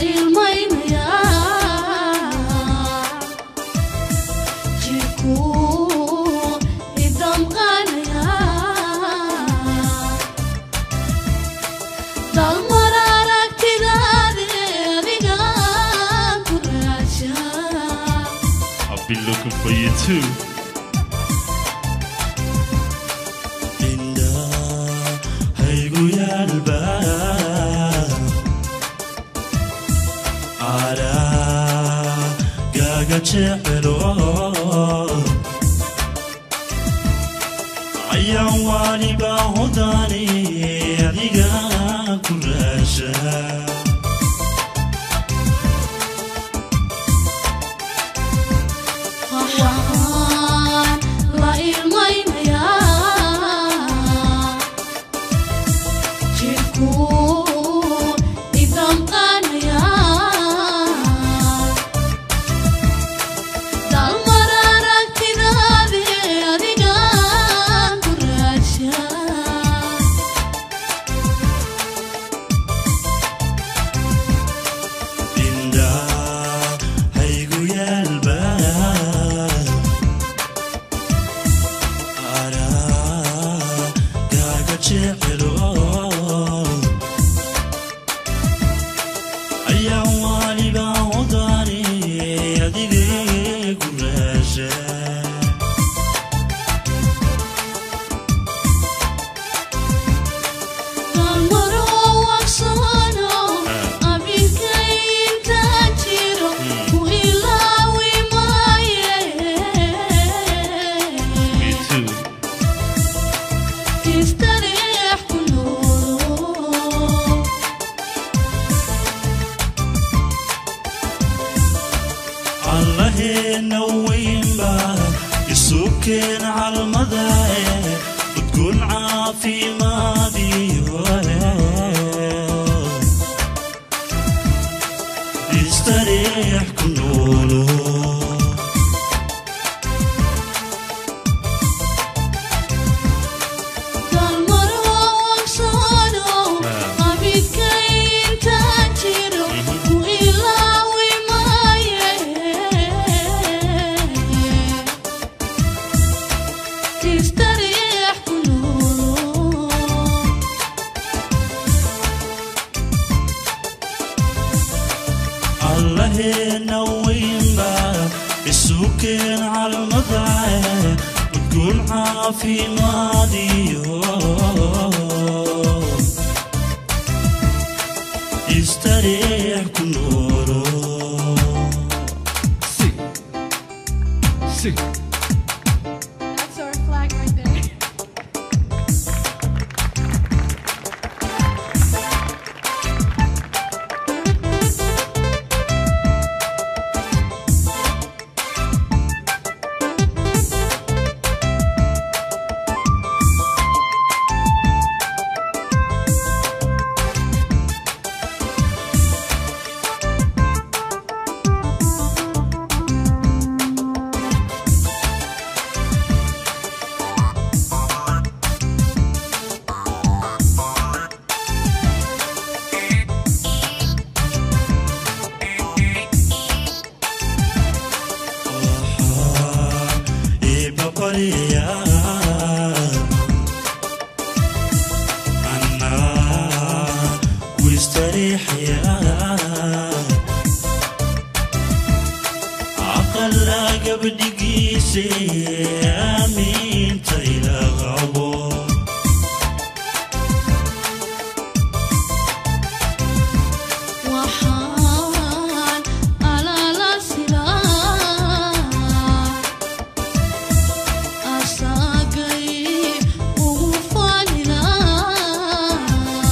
I've been looking for you too. haygu yaalba aragaaga jecelo ayaan waliba hodani adiga ku raasha indha haygu yaalba aragaaga jecelo ayaan waliba hodani adiga ku raasha Me too. allaheena weynba isukeen calmadae udgoon caafimaadiyo istareex ku noolo allaheena weynba isukeen calmadae udgoon caafimaadiyo istareex ku noolo Sing. Sing. That's our flag right there. ibabarya ana wistariixya aqala gabdhigiise aamiinta ila qabo waxaan alaala silaa asaagay ugu faanilaa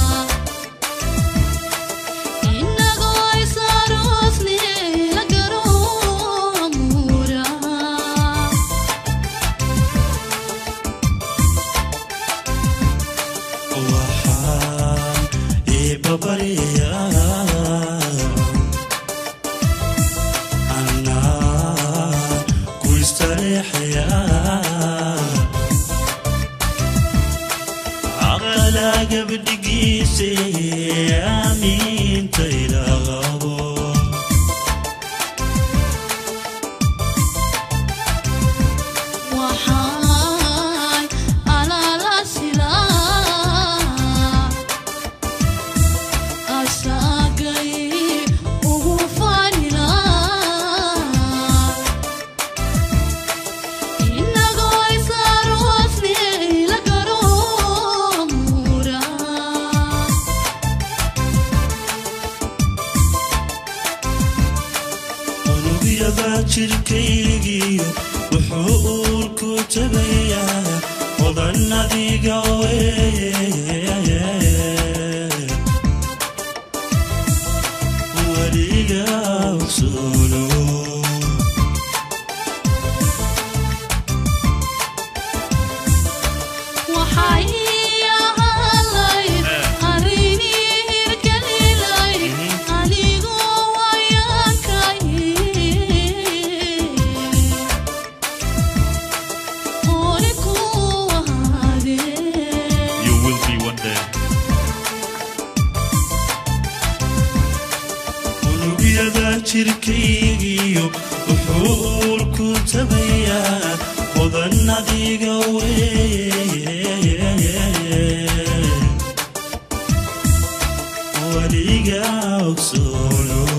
inagoo isaroosni la garo amuura waxaan ibabarya ana ku istareexya aqala gabdhigiise aamiinta ila qabo unugyada jirkaygiyo wuxuu uurku tabayaa odan adiga weeye weliga ogsoolo waxay ahaalayd arrinii hirgelilay anigu wayaakay ori ku ahaadee You will be one day. unugyada jirkaygiyo wuxuu uurku tabayaa odan adiga weeye weliga ogsoolo